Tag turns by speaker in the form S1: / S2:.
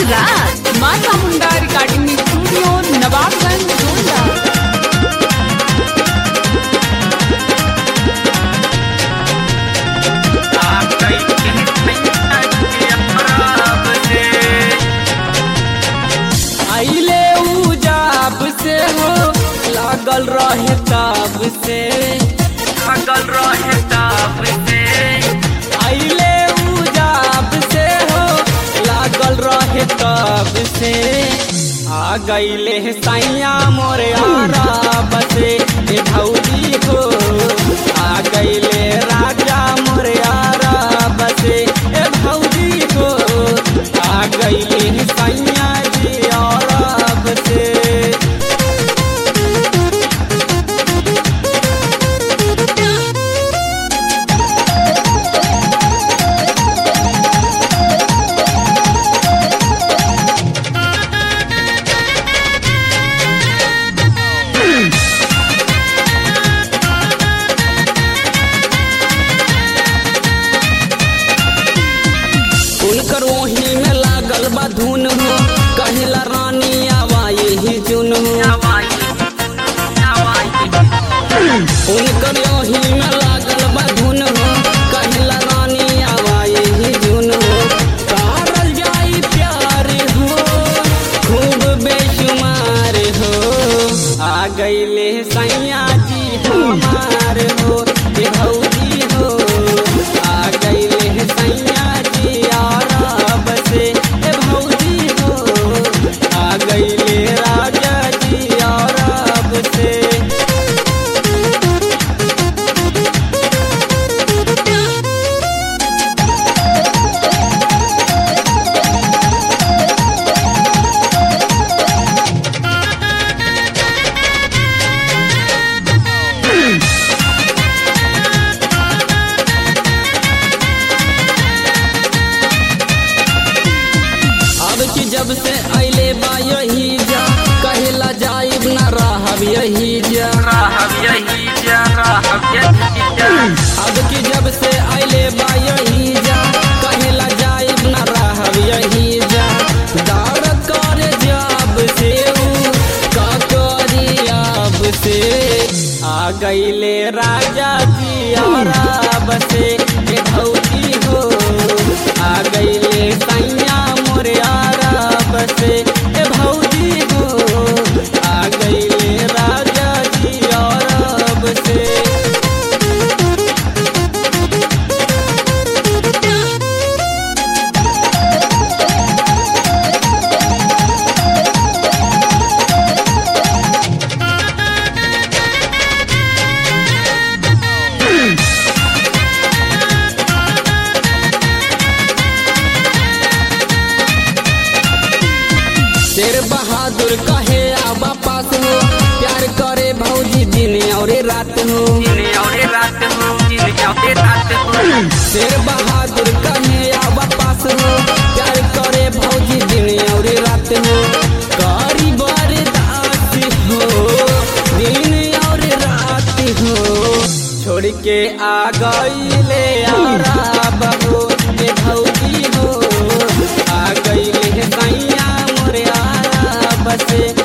S1: राज माता मुंडा recording studio Nawabganj Gonda
S2: आइले उजाब से हो लागल रहे ताब से लागल रहे ताब से आइले उजाब से हो लागल रहे ताब से आ गईले सैया मोरे आराब से ए भौजी हो आ गईले राजा मोरे आराब से ए भौजी हो आ गईले सैया जी आराब से उनकर वही में लागल बा धुन हो कहिला रानी आवा यही जुन हो उनकर वही में लागल बा धुन हो कहिला रानी आवा यही जुन हो करल जाई प्यार हो खूब बेशुमार हो आ गईले सैया जी हमार हो ए भौजी हो आ गईले सैया जी आराब से ए भौजी हो आ गईले राजा जी आराब से अब की जब से अले बा यही जा कहेला जाइब ना रहब यही जा अब की जब से अले बा यही जा कहेला जाइब ना रहब यही जा दार कर जब से ऊ का करी अब से आ गईले राजा जी और से ए भौजी हो आ गईले सैया मोरे आराब से ए भौजी हो आ गईले राजा जी आराब से शेर बहादुर कहे आबा पास हो प्यार करे भौजी दिन और रात हो शेर बहादुर कहे आबा पास हो प्यार करे भौजी दिन और रात हो करी बरदास हो दिन और रात हो छोड़ के आ गईले आराब हो ए भौजी हो आ गईले सैया मोरे आराब से